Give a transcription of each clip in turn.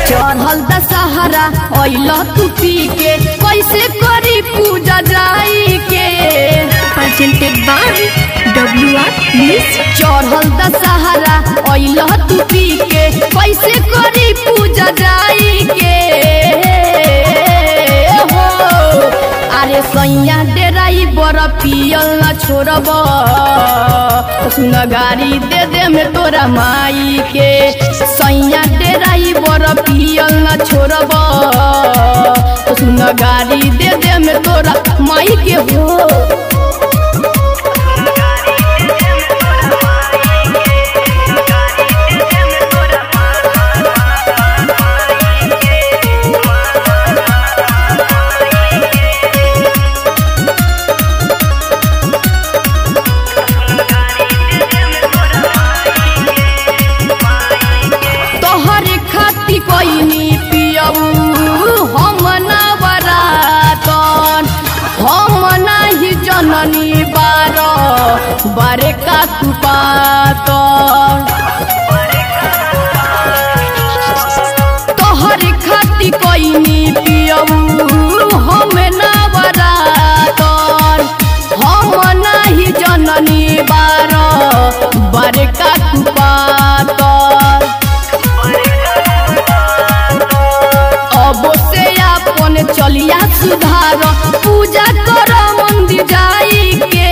चढ़ल दशहरा अइल तू पी के कैसे करी पूजा जाई के presented by WR Music. चढ़ल दशहरा अइल तू पी के कैसे करी पूजा जाई के हो अरे सैया डेराई बर पियल न छोड़ब सुन गाड़ी दे दे में तोरा माई के सैया डेराई बर पियल न छोड़ब सुन गाड़ी दे दे में तोरा माई के हो तोहरे खाती कोइनी पियऊ हम ना बरातन हम नाही जननी बार बारे का तू पातन तोहरे खाती कोइनी पियऊ हम ना बरातन हम नाही जननी बार बारे का तू पातन अब से अपन चलिया सुधार पूजा कर मंदिर जाई के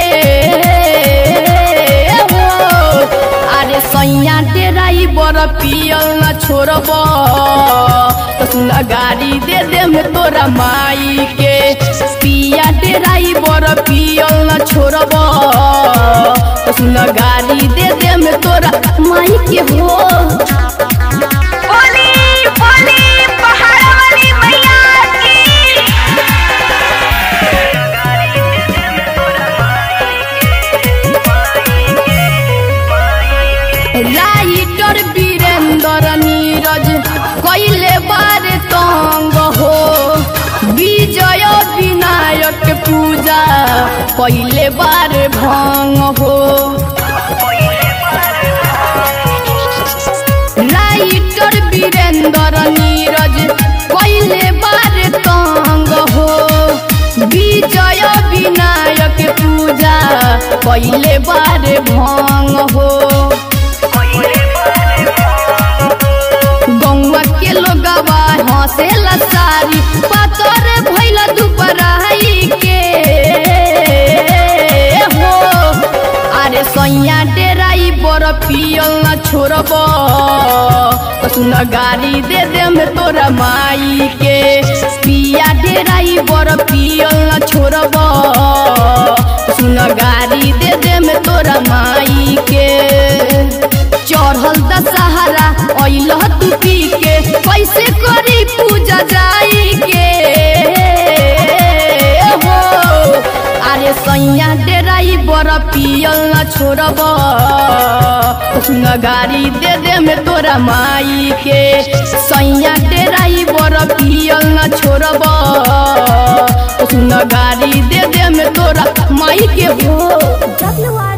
हो अरे सैया डेराई बर पियल न छोड़ब तो सुन गाड़ी दे दे में तोरा माई के पिया डेराई बर पियल न छोड़ब तो सुन गाड़ी दे दे में तोरा माई के हो बोली बोली पहाड़ वाली मैया की राइटर वीरेंद्र नीरज कैले बारे तंग हो विजय विनायक पूजा कैले बारे भंग हो राइटर वीरेंद्र नीरज कैले बारे तंग हो विजय विनायक पूजा कैले बारे भंग हो गौवा के लोगवा हंसेला सारी पातर भइल दुपराई के हो अरे सैया डेराई बर पियल न छोड़ब तो सुन गाड़ी दे दे में तोरा माई के पिया डेराई बर पियल न छोड़ब तो सुन गाड़ी दे दे में तोरा माई के चढ़ल दशहरा अइल तू पी के कैसे करी पूजा जाई के हो अरे सैया डेराई बर पियल न छोड़ब सुन गाड़ी दे दे में तोरा माई के सैया डेराई बर पियल न छोड़ब सुन गाड़ी दे दे में तोरा माई के हो WR